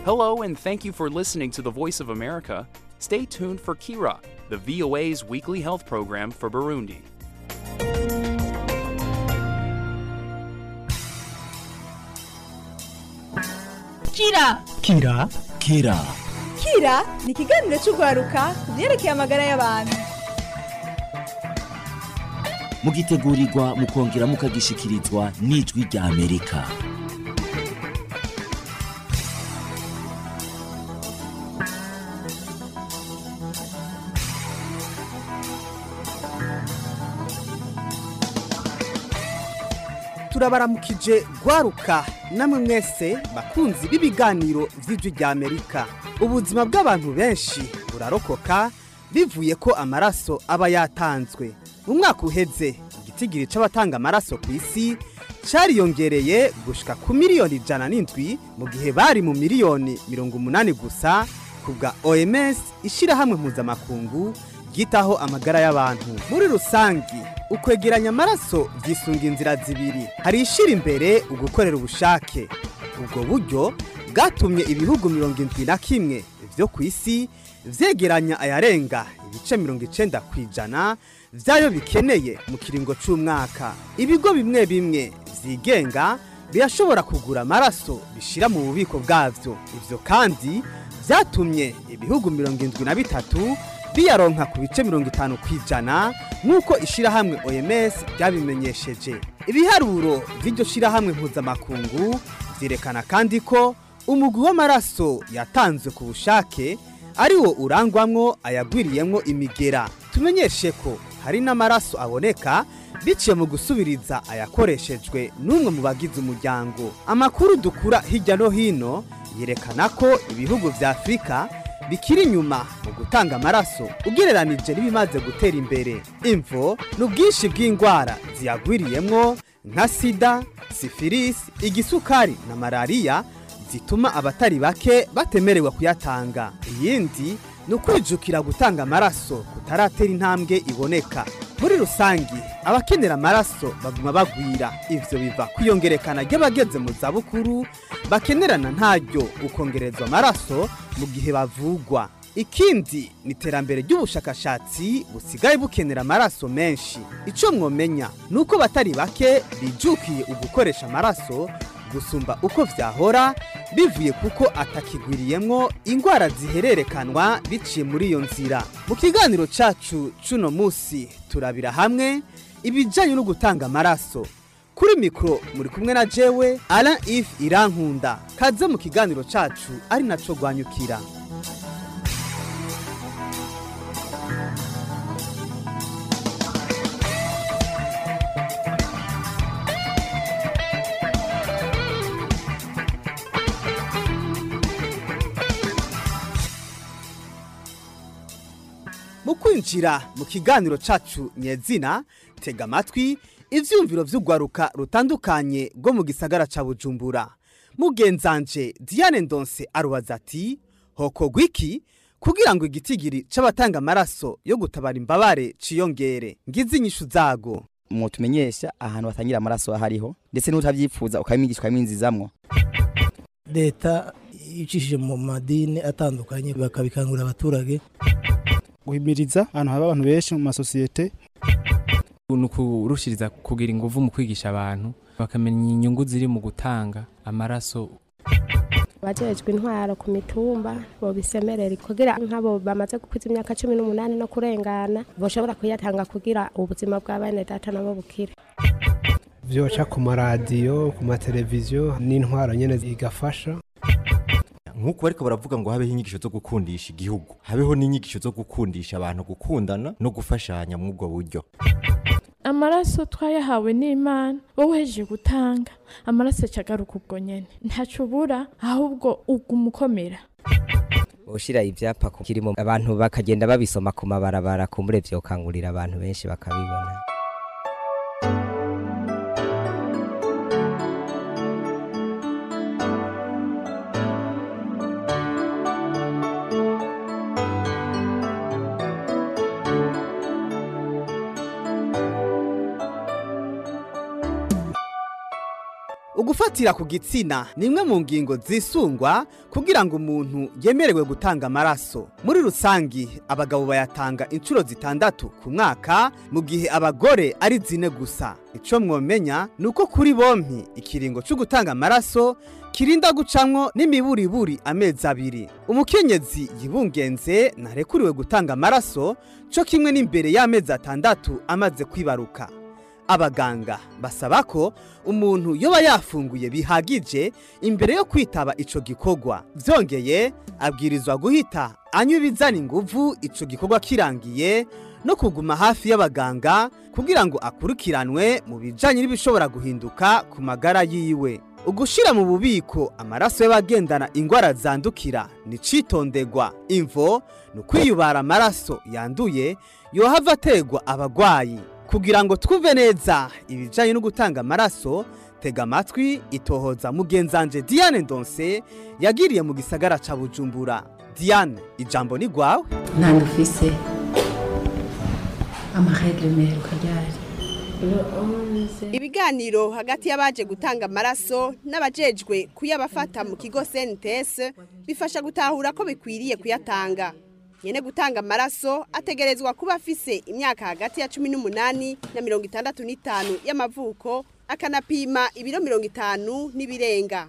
Hello, and thank you for listening to the Voice of America. Stay tuned for Kira, the VOA's weekly health program for Burundi. Kira Kira Kira Kira ni ikiganiro cy'urwaruka ku byerekeye amagara y'abantu mugitegurirwa mukongera mukagishikirizwa n'ijwi rya Amerika turabaramukije gwaruka namwe mwese bakunzi b'ibiganiro vy'ijwi rya amerika ubuzima bw'abantu benshi burarokoka bivuye ko amaraso aba yatanzwe mu mwaka uheze igitigiri c'abatanga amaraso ku isi cariyongereye gushika ku miliyoni ijana n'indwi mu gihe bari mu miliyoni mirongo umunani gusa ku bwa oms ishirahamwe mpuzamakungu ryitaho amagara y'abantu muri rusangi ukwegeranya amaraso vyisunga inzira zibiri hari ishira imbere ugukorera ubushake ubwo buryo bwatumye ibihugu mirongo indwi na kimwe vyo ku isi vyegeranya ayarenga ibice mirongo icenda kw'ijana vyayo bikeneye mu kiringo c'umwaka ibigo bimwe bimwe vyigenga birashobora kugura amaraso bishira mu bubiko bwavyo ivyo kandi vyatumye ibihugu mirongo indwi na bitatu biyaronka ku bice mirongo itanu kw'ijana nk'uko ishirahamwe oms ryabimenyesheje ibiharuro vy'iryo shirahamwe mpuzamakungu vyerekana kandi ko umugwi w'amaraso yatanzwe ku bushake ari wo urangwamwo ayagwiriyemwo imigera tumenyeshe ko hari n'amaraso aboneka biciye mu gusubiriza ayakoreshejwe n'umwe mu bagize umuryango amakuru dukura hirya no hino yerekana ko ibihugu vya afurika bikiri inyuma mu gutanga amaraso ugereranije n'ibimaze gutera imbere imvo ni ubwinshi bw'indwara ziyagwiriyemwo nka sida sifirisi igisukari na malariya zituma abatari bake batemerewe kuyatanga iyindi ni ukwijukira gutanga amaraso kutaratera intambwe iboneka muri rusangi abakenera amaraso baguma bagwira ivyo biva kwiyongerekana ry'abageze mu zabukuru bakenerana ntaryo ukongerezwa amaraso mu gihe bavugwa ikindi ni iterambere ry'ubushakashatsi busigaye bukenera amaraso menshi ico mwomenya ni uko batari bake bijukiye ugukoresha amaraso gusumba uko vyahora bivuye kuko atakigwiriyemwo ingwara zihererekanwa biciye muri iyo nzira mu kiganiro cacu cuno musi turabira hamwe ibijanye no gutanga amaraso kuri mikoro muri kumwe na jewe Alain If Irankunda kaze mu kiganiro cacu ari naco gwanyukira mu kwinjira mu kiganiro cacu nyezina tega amatwi ivyumviro vy'urwaruka rutandukanye rwo mu gisagara ca bujumbura mugenzanje diane ndonse arubaza ati hokorwa iki kugira ngo igitigiri c'abatanga amaraso yo gutabara imbabare ciyongere ngize inyishu zago mutumenyesha ahantu batangira amaraso ahariho ndetse n'utavyifuza ukabimwigishwa bimwinzizamwo leta icishije mu madini atandukanye bakabikangurira abaturage guhimiriza ahantu haba abantu benshi mu masosiyete ni ukurushiriza kugira ingufu mu kwigisha abantu bakamenya inyungu ziri mu gutanga amaraso abajejwe intwaro ku mitumba bobisemerera kugira nk'abo bamaze gukwiza imyaka cumi n'umunani no kurengana boshobora kuyatanga kugira ubuzima bwa bene data nabo bukire vyoca ku maradiyo ku mateleviziyo n'intwaro nyene igafasha nk'uko bariko baravuga ngo habeho inyigisho zo gukundisha igihugu habeho n'inyigisho zo gukundisha abantu gukundana no gufashanya muri ubwo buryo amaraso twayahawe n'imana wowe uhejeje gutanga amaraso acagaruka ubwo nyene ntaco ubura ahubwo uguma ukomera ushira ivyapa kirimo abantu bakagenda babisoma ku mabarabara kumbure vyokangurira abantu benshi bakabibona ugufatira ku gitsina ni imwe mu ngingo zisungwa kugira ngo umuntu yemerewe gutanga amaraso muri rusangi abagabo bayatanga inshuro zitandatu ku mwaka mu gihe abagore ari zine gusa icyo mwomenya ni uko kuri bompi ikiringo cyo gutanga amaraso kirinda gucamwo n'imiburiburi amezi abiri umukenyezi yibungenze ntarekuriwe gutanga amaraso cyo kimwe n'imbere y'amezi atandatu amaze kwibaruka abaganga basaba ko umuntu yoba yafunguye bihagije imbere yo kwitaba ico gikorwa byongeye abwirizwa guhita anywa ibizana inguvu ico gikorwa kirangiye no kuguma hafi y'abaganga kugira ngo akurikiranwe mu bijanye n'ibishobora guhinduka ku magara yiwe ugushira mu bubiko amaraso y'abagendana ingwara zandukira ni citondegwa imvo ni ukwiyubara amaraso yanduye yohava ategwa abagwayi kugira ngo twumve neza ibijanye no gutanga amaraso tega amatwi itohoza mugenzanje Diane Ndonse yagiriye mu gisagara ca Bujumbura Diane ijambo ni gwawe ntabwo ufise amaregre meheruka ryari ibiganiro hagati y'abaje gutanga amaraso n'abajejwe kuyabafata mu kigo CNTS bifasha gutahura ko bikwiriye kuyatanga nyene gutanga amaraso ategerezwa kuba afise imyaka hagati ya cumi n'umunani na mirongo itandatu n'itanu y'amavuko akanapima ibiro mirongo itanu n'ibirenga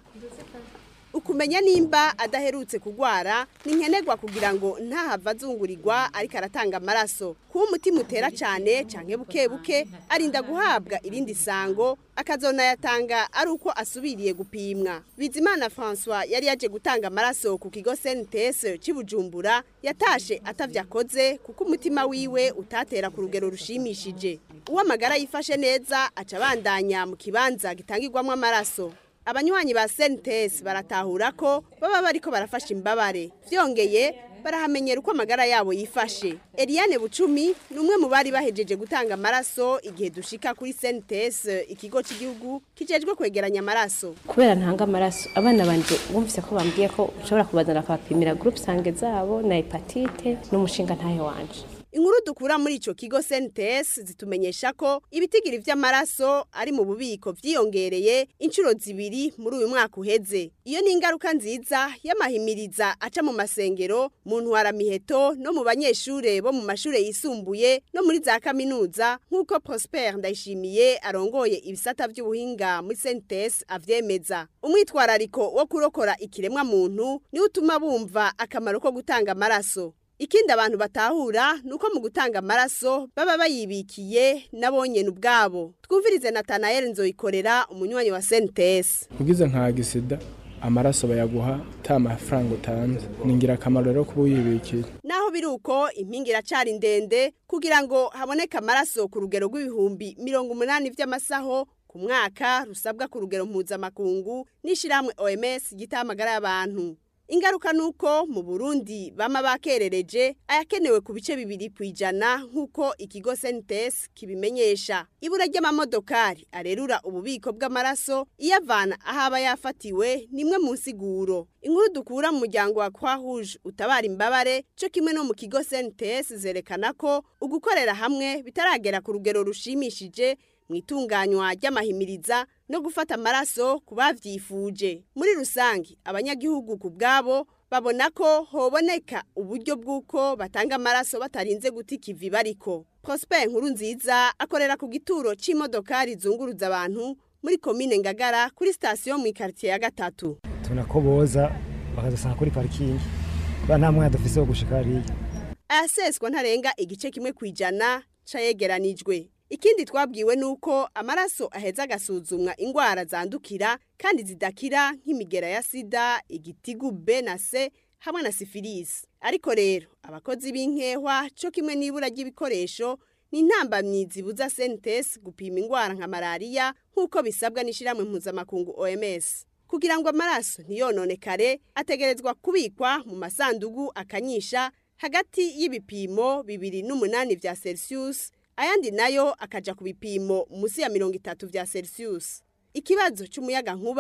ukumenya nimba adaherutse kugwara ni nkenerwa kugira ngo ntahava azungurirwa ariko aratanga amaraso kuba umutima utera cyane canke buke buke arinda guhabwa irindi sango akazonayatanga ari uko asubiriye gupimwa bizimana francois yari yaje gutanga amaraso ku kigo cnts cy'ibujumbura yatashe atavye akoze kuko umutima wiwe utatera ku rugero rushimishije uwo amagara yifashe neza aca abandanya mu kibanza gitangirwamo amaraso abanywanyi ba sentesi baratahura ko baba bariko barafasha imbabare vyongeye barahamenyera uko amagara yabo yifashe Eliane Bucumi ni umwe mu bari bahejeje gutanga amaraso igihe dushika kuri sentesi ikigo cy'igihugu kijejwe kwegeranya amaraso kubera ntanga amaraso abana banje bumvise ko bambwiye ko ushobora kubazana akabapimira groupe sange zabo na hepatite n'umushinga ntayo wanje inkuru dukura muri ico kigo CNTS zitumenyesha ko ibitigiri vy'amaraso ari mu bubiko vyiyongereye inshuro zibiri muri uyu mwaka uheze iyo ni ingaruka nziza y'amahimiriza aca mu masengero mu ntwaramiheto no mu banyeshure bo mu mashure yisumbuye no muri za kaminuza nk'uko Prosper Ndayishimiye arongoye ibisata vy'ubuhinga muri CNTS avyemeza umwitwarariko wo kurokora ikiremwa muntu ni utuma bumva akamaro ko gutanga amaraso ikindi abantu batahura nuko mu gutanga amaraso baba bayibikiye nabonyene ubwabo twumvirize Nathanael Nzoyikorera umunywanyi wa CNTS ugize nka gisida amaraso bayaguha ta mafaranga utanze ni ingirakamaro rero kuba uyibikiye naho biri uko impinga iracari ndende kugira ngo haboneke amaraso ku rugero rw'ibihumbi mirongo umunani vy'amasaho ku mwaka rusabwa ku rugero mpuzamakungu n'ishirahamwe OMS gitamagara y'abantu ingaruka nuko mu Burundi bama bakerereje ayakenewe ku bice bibiri kwijana nkuko ikigo Sentes kibimenyesha ibura ry'amamodokari arerura ububiko bw'amaraso iyavana ahaba yafatiwe nimwe mu nsiguro inkuru dukura mu muryango wa Croix Rouge utabara imbabare cyo kimwe no mu kigo Sentes zerekana ko ugukorera hamwe bitaragera ku rugero rushimishije mu itunganywa ry'amahimiriza no gufata amaraso ku bavyifuje muri rusange abanyagihugu ku bwabo babona ko hoboneka uburyo bw'uko batanga amaraso batarinze guta ikivi bariko prosper nkuru nziza akorera ku gituro c'imodokari zunguruza abantu muri komine ngagara kuri sitasiyo mu ikaritiye ya gatatu tubona ko boza bakadusanga kuri parikingi kubera nta mwanya dufise wo gushika hariya ayaseswa ntarenga igice kimwe kwijana cayegeranijwe ikindi twabwiwe nuko amaraso aheza agasuzumwa ingwara zandukira kandi zidakira nk'imigera ya sida igitigu B na C hamwe na sifilisi ariko rero abakozi b'inkehwa cyo kimwe n'ibura ry'ibikoresho ni intambamyi zibuza sentesi gupima ingwara nka malariya nk'uko bisabwa n'ishyirahamwe mpuzamakungu OMS kugira ngo amaraso ntiyononekare ategerezwa kubikwa mu masandugu akanyisha hagati y'ibipimo bibiri n'umunani vya Celsius ayandi nayo akaja ku bipimo munsi ya mirongo itatu vya Celsius ikibazo c'umuyaga nkuba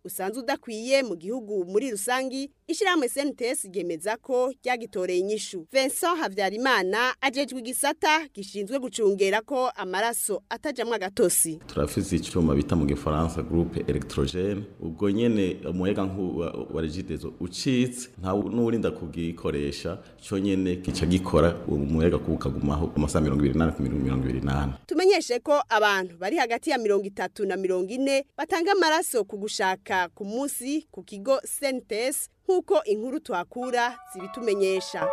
usanzwe udakwiye mu gihugu muri rusangi ishyirahamwe SNTS ryemeza ko ryagitoreye inyishu Vincent Havyarimana ajejwe igisata gishinzwe gucungera ko amaraso atajamwe agatosi turafise icyuma bita mu gifaransa groupe electrogene ubwo nyene umuyaga nkuba wa regidezo ucitse nta n'urinda kugikoresha cyo nyene kica gikora umuyaga kuba ukagumaho amasaha mirongo ibiri n'ane ku mirongo ibiri n'ane tumenyeshe ko abantu bari hagati ya mirongo itatu na mirongo ine batanga amaraso ku gushaka ku munsi ku kigo sentes nk'uko inkuru tuhakura zibitumenyesha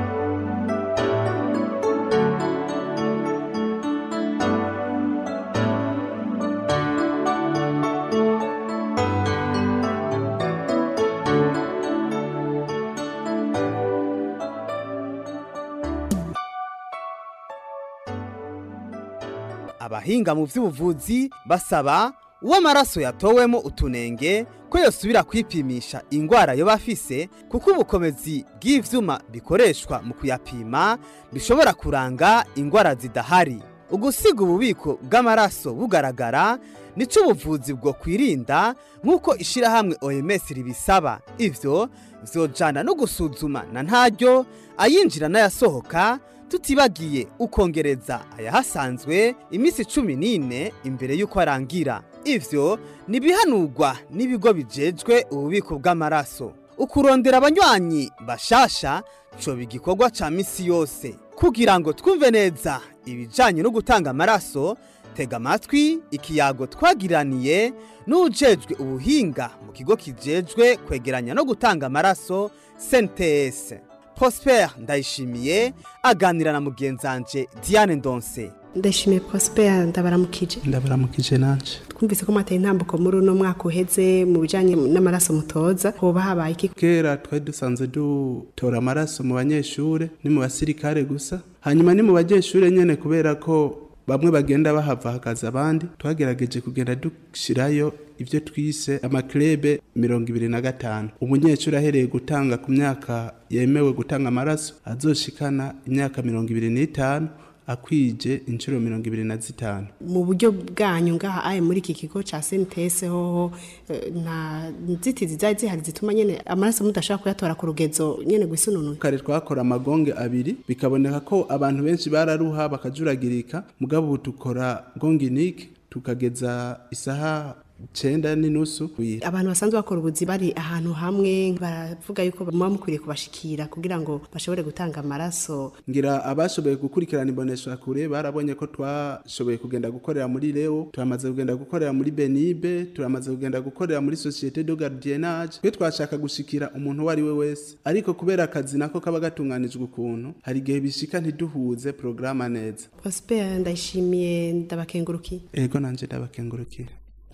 abahinga mu by'ubuvuzi basaba uwo amaraso yatowemo utunenge ko yosubira kwipimisha indwara yo bafise kuko ubukomezi bw'ivyuma bikoreshwa mu kuyapima bishobora kuranga indwara zidahari ugusiga ububiko bw'amaraso bugaragara nico ubuvuzi bwo kwirinda nk'uko ishirahamwe OMS ribisaba ivyo vyojana no gusuzuma na ntaryo ayinjira n'ayasohoka tutibagiye ukongereza ayahasanzwe iminsi cumi n'ine imbere y'uko arangira ivyo nibihanurwa n'ibigo bijejwe ububiko bw'amaraso ukurondera abanywanyi bashasha coba igikorwa ca misi yose kugira ngo twumve neza ibijanye no gutanga amaraso tega amatwi ikiyago twagiraniye n'ujejwe ubuhinga mu kigo kijejwe kwegeranya no gutanga amaraso sentes prosper ndayishimiye aganira na mugenzanje diane ndonse ndashimiye prosper ndabaramukije ndabaramukije nanje twumvise ko mwateye intambuko muri uno mwaka uheze mu bijanye n'amaraso mutoza hoba habaye iki kera twari dusanzwe dutora amaraso mu banyeshure ni mu basirikare gusa hanyuma ni mu banyeshure nyene kubera ko bamwe bagenda bahava hakaza abandi twagerageje kugenda dushirayo ibyo twise amaklebe mirongo ibiri na gatanu umunyeshuri ahereye gutanga ku myaka yemewe gutanga amaraso azoshikana imyaka mirongo ibiri n'itanu akwije inshuro mirongo ibiri na zitanu mu buryo bwanyu ngaha aye muri iki kigo ca sentese hoho eh, nta nzitizi zari zihari zituma nyene amaraso mudashobora kuyatora ku rugezo nyene gwisununuye kare twakora amagonge abiri bikaboneka ko abantu benshi bararuha bakajuragirika mugabo ubu dukora gonginike tukageza isaha cenda n'inusu abantu basanzwe bakora ubuzi bari ahantu hamwe baravuga yuko muba mukwiriye kubashikira kugira ngo bashobore gutanga amaraso ngira abashoboye gukurikirana imbonesha kure barabonye ko twashoboye kugenda gukorera muri leo turamaze kugenda gukorera muri benibe turamaze kugenda gukorera muri societe de gardiennage twe twashaka gushikira umuntu uwo ari we wese ariko kubera akazi nako kaba gatunganijwe ukuntu hari igihe bishika ntiduhuze porogaramu neza prosper ndayishimiye ndabakengurukiye ego nanje ndabakengurukiye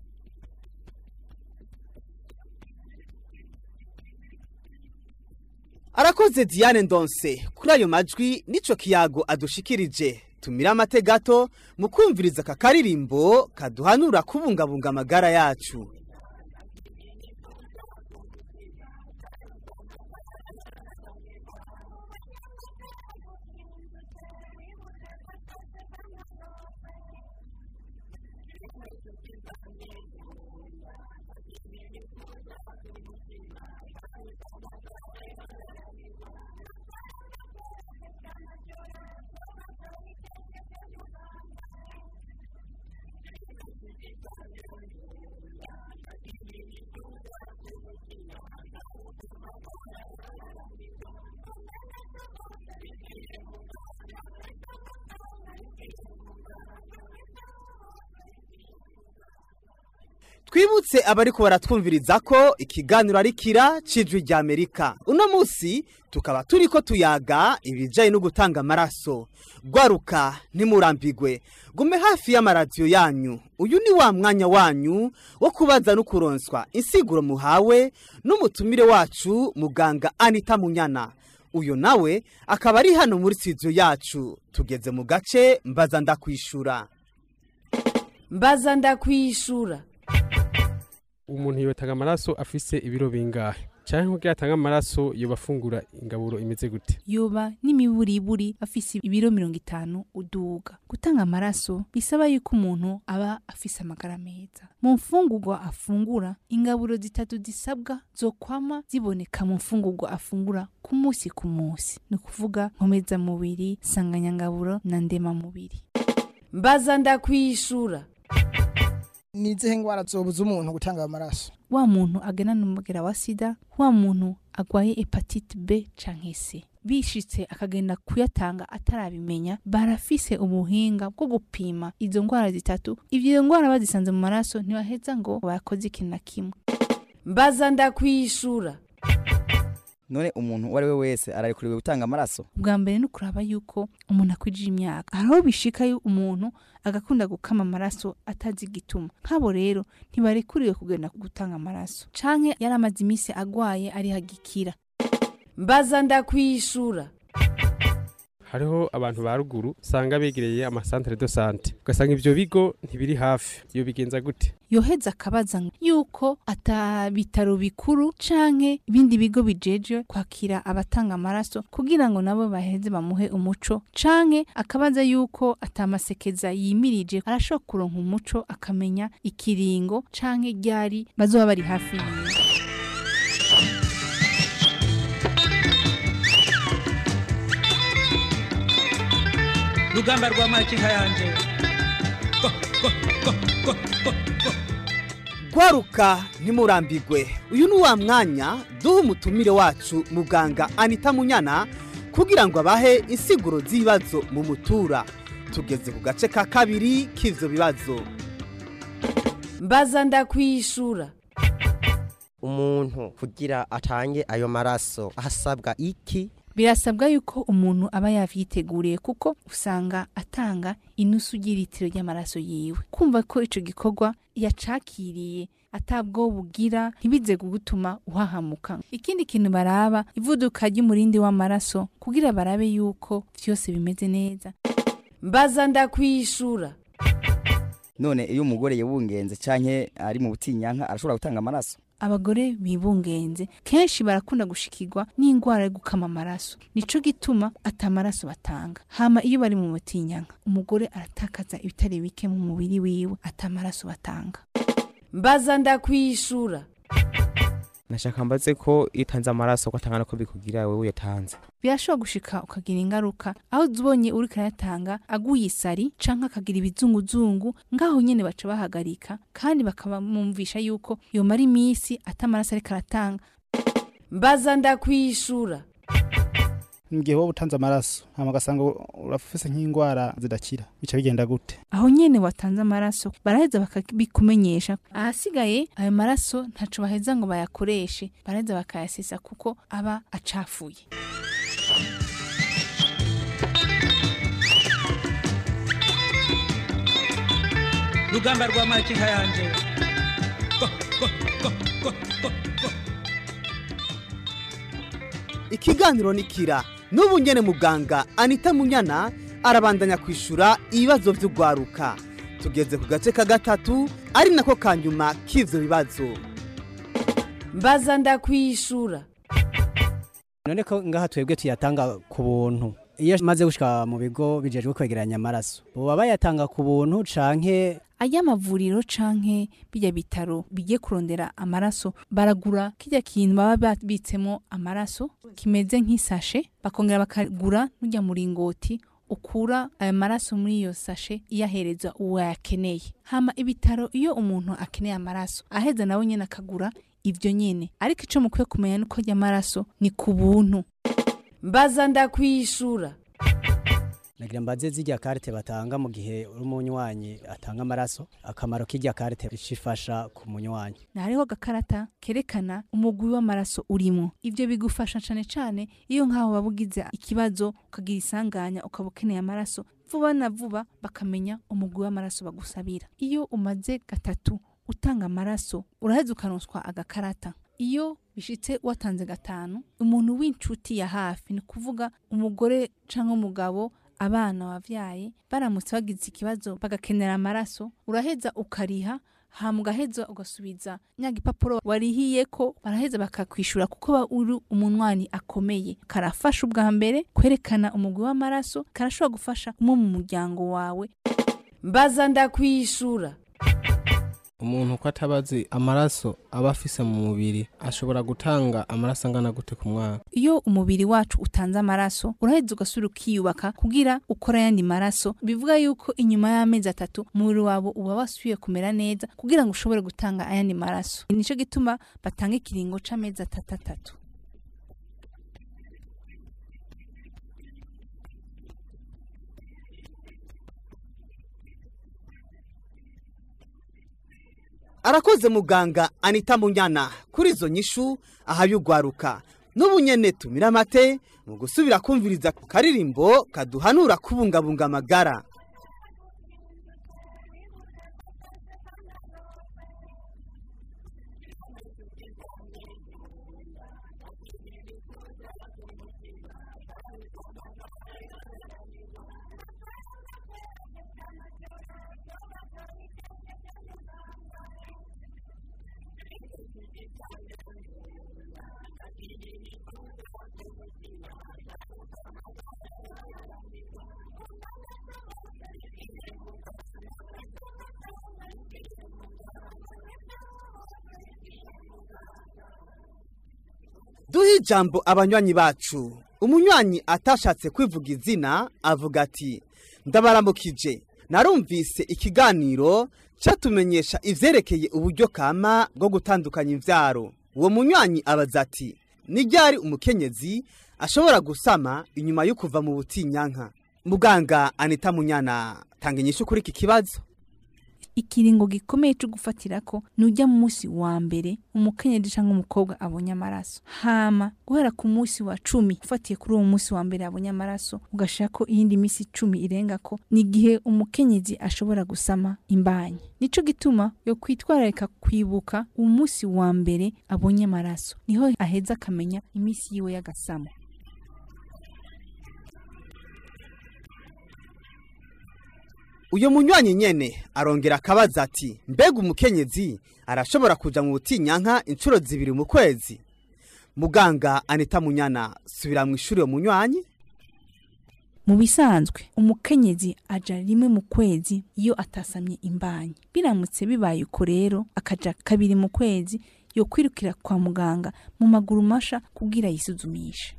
arakoze diane ndonse kuri ayo majwi nico kiyago adushikirije tumira amate gato mu kumviriza aka karirimbo kaduhanura kubungabunga amagara yacu twibutse abariko baratwumviriza ko ikiganiro ari kira cijwi rya amerika uno munsi tukaba turiko tuyaga ibijanye no gutanga amaraso gwaruka ntimurambigwe gume hafi y'amaradiyo yanyu uyu ni wa mwanya wanyu wo kubaza no kuronswa insiguro muhawe n'umutumire wacu muganga anita munyana uyu nawe akaba ari hano muri studio yacu tugeze mu gace mbaza ndakwishura mbaza ndakwishura umuntu yotanga amaraso afise ibiro bingahe canke kugira atange amaraso yoba afungura ingaburo imeze gute yoba n'imiburiburi afise ibiro mirongo itanu uduga gutanga amaraso bisaba yuko umuntu aba afise amagara meza mu mfungurwa afungura ingaburo zitatu zisabwa zokwama ziboneka mu mfungurwa afungura ku munsi ku munsi ni ukuvuga nkomezamubiri sanganyangaburo na ndemamubiri mbaza ndakwishura ni izihe ndwara zobuza umuntu gutanga amaraso wa muntu agenana umugera wa sida wa muntu agwaye hepatite b canke c bishitse akagenda kuyatanga atarabimenya barafise ubuhinga bwo gupima izo ndwara zitatu ivyo ndwara bazisanze mu maraso ntibaheza ngo bakoze ikintu na kimwe mbaza ndakwishura none umuntu uwo ari we wese ararekuriwe gutanga amaraso bwa mbere ni ukuraba yuko umuntu akwije imyaka hariho bishika yo umuntu agakunda gukama amaraso atazi igituma nk'abo rero ntibarekuriwe kugenda gutanga amaraso canke yari amaze iminsi agwaye ari hagikira mbaza ndakwishura hariho abantu ba ruguru usanga begereye amasantere de sante ugasanga ivyo bigo ntibiri hafi iyo bigenza gute yoheza akabaza yuko ata bitaro bikuru canke ibindi bigo bijejwe kwakira abatanga amaraso kugira ngo nabo baheze bamuhe umuco canke akabaza yuko atamasekeza yimirije arashobora kuronka umuco akamenya ikiringo canke ryari bazoba bari hafi yiwe rugamba rwa makinka yanje gwaruka ntimurambigwe uyu ni wa mwanya duha umutumire wacu muganga anita munyana kugira ngo abahe insiguro z'ibibazo mu mutura tugeze ku gace ka kabiri k'ivyo bibazo mbaza ndakwishura umuntu kugira atange ayo maraso hasabwa iki birasabwa yuko umuntu aba yavyiteguriye kuko usanga atanga inusu ry'ilitiro ry'amaraso yiwe kumva ko ico gikorwa yacakiriye atabwo bugira ntibize kugutuma uhahamuka ikindi kintu baraba ivuduka ry'umurindi w'amaraso kugira barabe yuko vyose bimeze neza mbaza ndakwishura none iyo umugore yibungenze canke ari mu butinyanka arashobora gutanga amaraso abagore bibungenze kenshi barakunda gushikirwa n'indwara yo gukama amaraso nico gituma atamaraso batanga hama iyo bari mu mutinyanka umugore aratakaza ibitari bike mu mubiri wiwe atamaraso batanga mbaza ndakwishura nashaka mbaze ko iyo utanze amaraso ko atangana ko bikugira wewe uyatanze birashobora gushika ukagira ingaruka aho ubonye uri kayatanga aguye isari canke akagira ibizunguzungu ngaho nyene baca bahagarika kandi bakabamwumvisha yuko yomara iminsi atamaraso ariko aratanga mbaza ndakwishura ngiye wowe utanze amaraso hama ugasanga urafise nk'indwara zidakira bica bigenda gute aho nyene watanze amaraso baraheza bakabikumenyesha ahasigaye ayo maraso ntaco baheza ngo bayakoreshe baraheza bakayasesa kuko aba acafuye rugamba rwa makinka yanje ikiganiro ni kira n'ubu nyene muganga anita munyana arabandanya kwishura ibibazo vy'ugwaruka tugeze ku gace ka gatatu ari nako ka nyuma k'ivyo bibazo mbaza ndakwishura none ko ngaha twebwe tuyatanga ku buntu iyo maze gushika mu bigo bijejwe kwegeranya amaraso boba bayatanga ku buntu canke aya mavuriro canke bijya bitaro bigiye kurondera amaraso baragura kijya kintu baba babitsemo amaraso kimeze nk'isashe bakongera bakagura n'ujya muringoti ukura ayo maraso muri iyo sashe iyahereza uwo yakeneye hama ibitaro iyo umuntu akeneye amaraso aheza nawe nyene akagura ivyo nyene ariko ico mukwiye kumenya nuko ajya amaraso ni ku buntu mbaza ndakwishura nagira mbaze zirya karite batanga mu gihe uri umunywanyi atanga amaraso akamaro k'irya karite ifasha ku munywanyi hariho agakarata kerekana umugwi w'amaraso urimo ivyo bigufasha cane cane iyo nk'aho waba ugize ikibazo ukagira isanganya ukaba ukeneye amaraso vuba na vuba bakamenya umugwi w'amaraso bagusabira iyo umaze gatatu utanga amaraso uraheza ukaronswa agakarata iyo bishitse watanze gatanu umuntu w'inshuti ya hafi ni kuvuga umugore canke umugabo abana wavyaye baramutse bagize ikibazo bagakenera amaraso uraheza ukariha hama ugaheza ugasubiza nya gipapuro warihiye ko baraheza bakakwishura kuko ba uri umunwani akomeye karafasha ubwa mbere kwerekana umugwi w'amaraso karashobora gufasha umwe mu muryango wawe mbaza ndakwishura umuntu uko atabazi amaraso aba afise mu mubiri ashobora gutanga amaraso angana gute ku mwaka iyo umubiri wacu utanze amaraso uraheza ugasubira ukiyubaka kugira ukora ayandi maraso bivuga yuko inyuma y'amezi atatu umubiri wawe uba wasubiye kumera neza kugira ngo ushobore gutanga ayandi maraso nicyo gituma batanga ikiringo c'amezi atatu atatu arakoze muganga anita munyana kuri izo nyishu ahabigwaruka n'ubu nyene tumira amate mu gusubira kumviriza ku karirimbo kaduhanura kubungabunga amagara duhe ijambo abanywanyi bacu umunywanyi atashatse kwivuga izina avuga ati ndabaramukije narumvise ikiganiro cyatumenyesha ivyerekeye uburyo kama bwo gutandukanya imvyaro uwo munywanyi abaza ati ni ryari umukenyezi ashobora gusama inyuma yo kuva mu butinyanka muganga anita munyana tanga inyishu kuri iki kibazo ikiringo gikomeye cyo gufatira ko nujya mu munsi wa mbere umukenyezi cyangwa umukobwa abonye amaraso hama guhera ku munsi wa cumi ufatiye kuri uwo munsi wa mbere abonye amaraso ugashira ko iyindi minsi icumi irenga ko ni igihe umukenyezi ashobora gusama imbanyi nico gituma yo kwitwararika kwibuka umunsi wa mbere abonye amaraso niho aheza akamenya iminsi yiwe y'agasamo uyu munywanyi nyene arongera akabaza ati mbega umukenyezi arashobora kuja mu butinyanka inshuro zibiri mu kwezi muganga anita munyana subira mu ishuri uwo munywanyi mu bisanzwe umukenyezi aja rimwe mu kwezi iyo atasamye imbanyi biramutse bibaye uko rero akaja kabiri mu kwezi yo kwirukira kwa muganga mu maguru masha kugira yisuzumishe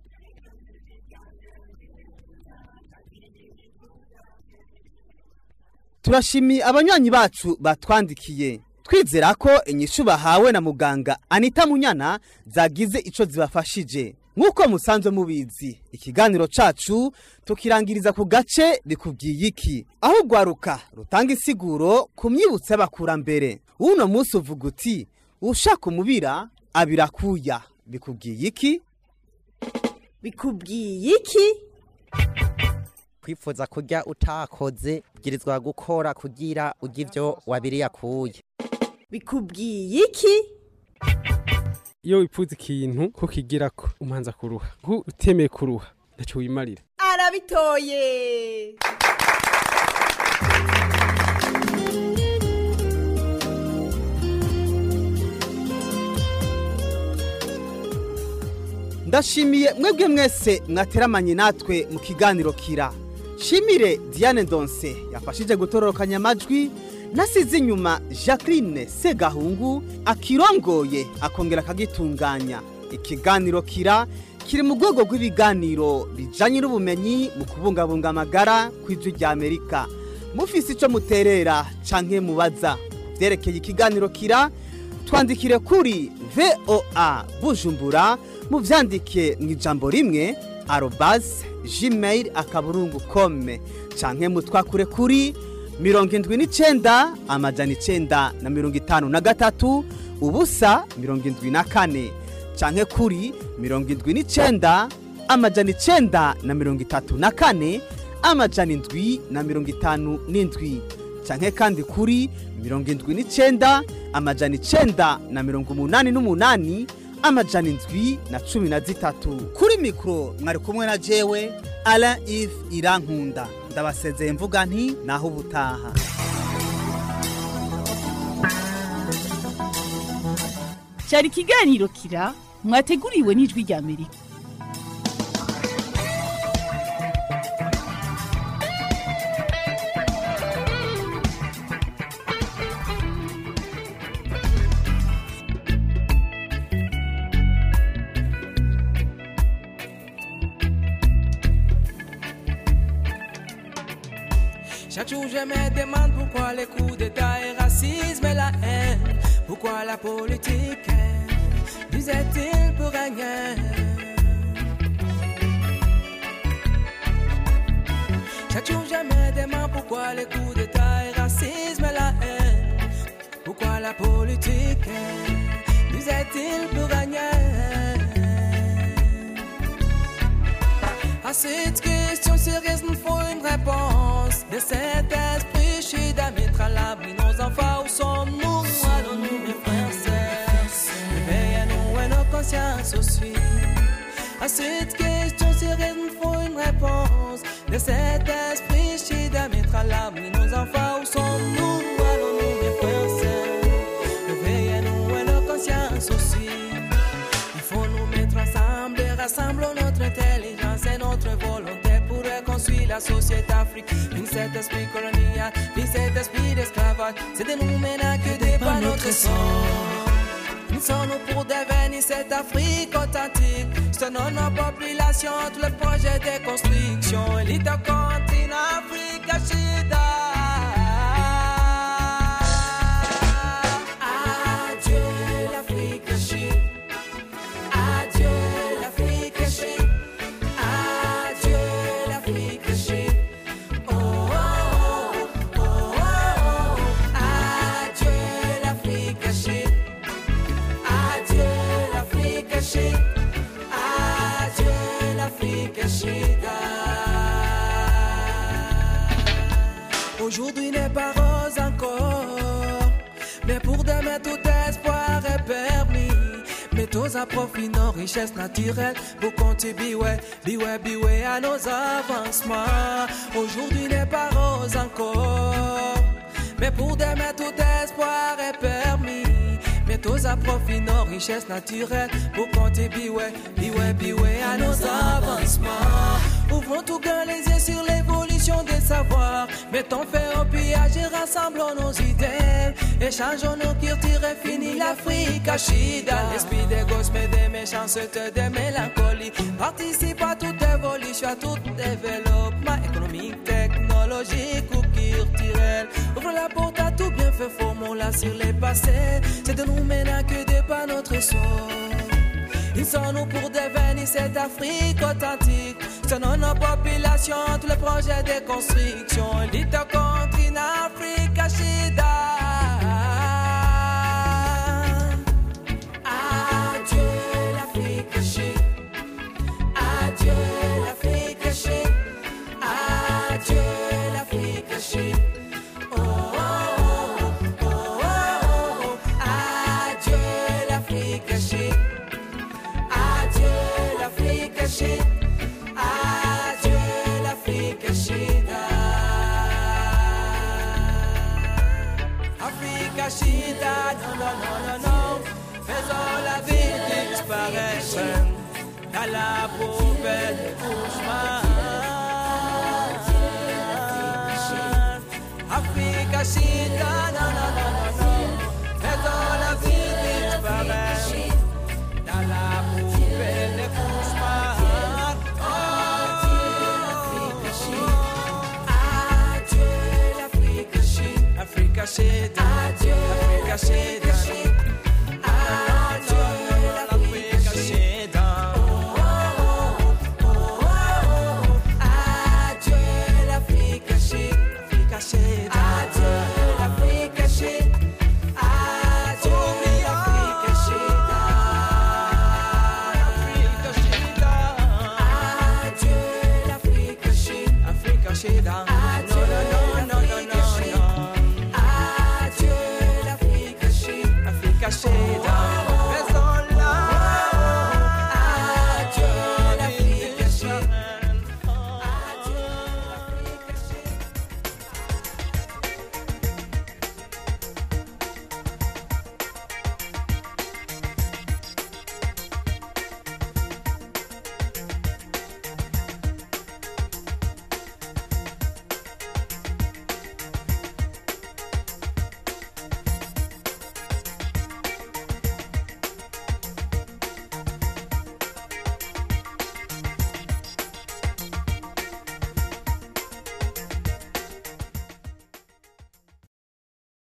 turashimiye abanywanyi bacu batwandikiye twizera ko inyishu bahawe na muganga anita munyana zagize ico zibafashije nk'uko musanzwe mubizi ikiganiro cacu tukirangiriza ku gace bikubwiye iki aho urwaruka rutanga isiguro ku myibutso y'abakurambere uno munsi uvuga uti ushaka umubira abirakuya bikubwiye iki bikubwiye iki kwifuza kurya utakoze ubwirizwa gukora kugira urya ivyo wabiri yakuye bikubwiye iki iyo wipfuza ikintu ko kigirako umanza kuruha nku utemeye kuruha ntacyo wimarira arabitoye ndashimiye mwebwe mwese mwateramanye natwe mu kiganiro kira shimire diane ndonse yafashije gutororokanya amajwi nasize inyuma jacqueline segahungu akirongoye akongera akagitunganya ikiganiro kira kiri mu rwego rw'ibiganiro bijanye n'ubumenyi mu kubungabunga amagara ku ijwi rya amerika mufise ico muterera canke mubaza vyerekeye ikiganiro kira twandikire kuri voa bujumbura muvyandike mu ijambo rimwe arobase gmail akaburungu kome canke mutwakure kuri mirongo indwi n'icenda amajana icenda na mirongo itanu na gatatu ubusa mirongo indwi na kane canke kuri mirongo indwi n'icenda amajana icenda na mirongo itatu na kane amajana indwi na mirongo itanu n'indwi canke kandi kuri mirongo indwi n'icenda amajana icenda na mirongo umunani n'umunani amajana indwi na cumi na zitatu kuri mikoro mwari kumwe na jewe alain ive irankunda ndabasezeye mvuga nti naho ubutaha cyari ikiganiro kira mwateguriwe n'ijwi rya amerika Chaque jour je me demande pourquoi les coups d'état et racisme et la haine Pourquoi la politique disait-il pour rien Chaque jour je me demande pourquoi les coups d'état et racisme et la haine Pourquoi la politique disait-il pour rien À cette question sérieuse, nous faut une réponse. De cet esprit, je suis mettre à l'abri nos enfants. Où sommes-nous Allons-nous, mes frères, sœurs Réveillez-nous et nos consciences aussi. À cette question sérieuse, nous faut une réponse. De cet esprit, je suis mettre à l'abri nos enfants. Où sommes-nous Allons-nous, mes frères, sœurs Réveillez-nous et nos consciences aussi. Il faut nous mettre ensemble et rassembler notre intelligence et notre volonté pour reconstruire la société africaine. Puis cet esprit colonial, puis cet esprit d'esclavage, c'est de nous maintenant que dépend notre sort. Nous sommes pour devenir cette Afrique authentique. Selon nos populations, tout le projet de construction. Élite continent Afrique, Chida. Adieu l'Afrique chérie. Adieu l'Afrique chérie. Adieu l'Afrique chérie. Oh, oh, oh, oh, oh. Adieu l'Afrique chérie. Adieu l'Afrique chérie. Adieu l'Afrique chérie. Aujourd'hui n'est pas rose encore, mais pour demain tout espoir est permis. Mettons à profit nos richesses naturelles pour contribuer, biouais, biouais à nos avancements. Aujourd'hui n'est pas rose encore, mais pour demain tout espoir est permis. Mettons à profit nos richesses naturelles pour contribuer, biouais, biouais à nos avancements. Ouvrons tout grand les yeux sur l'évolution des savoirs. Mettons fin au pillage et rassemblons nos idées. Échangeons nos cultures et finis l'Afrique à Chida. L'esprit des gosses, mais des méchancetés, des mélancolies. Participe à toute évolution, à tout développement économique, technologique ou culturel. Ouvre la porte à tout bien fait, formons-la sur les passés. C'est de nous maintenant que dépend notre sort. Ils sont nous pour devenir cette Afrique authentique. Selon nos populations, tous les projets de construction. Little country in Africa, Shida. Adieu l'Afrique chérie. Adieu l'Afrique chérie. Adieu l'Afrique chérie. Oh, oh, oh, oh, oh, oh. Adieu l'Afrique chérie. Adieu l'Afrique chérie. Adieu l'Afrique chérie. Afrique Chita, non, non, non, non, non. Faisons la vie disparaître dans la poubelle du cauchemar. Afrique Chita, non, non, non, non, non. Faisons la vie disparaître dans la poubelle du cauchemar. Adieu l'Afrique chérie. Africa Shade, adieu, Africa Shade,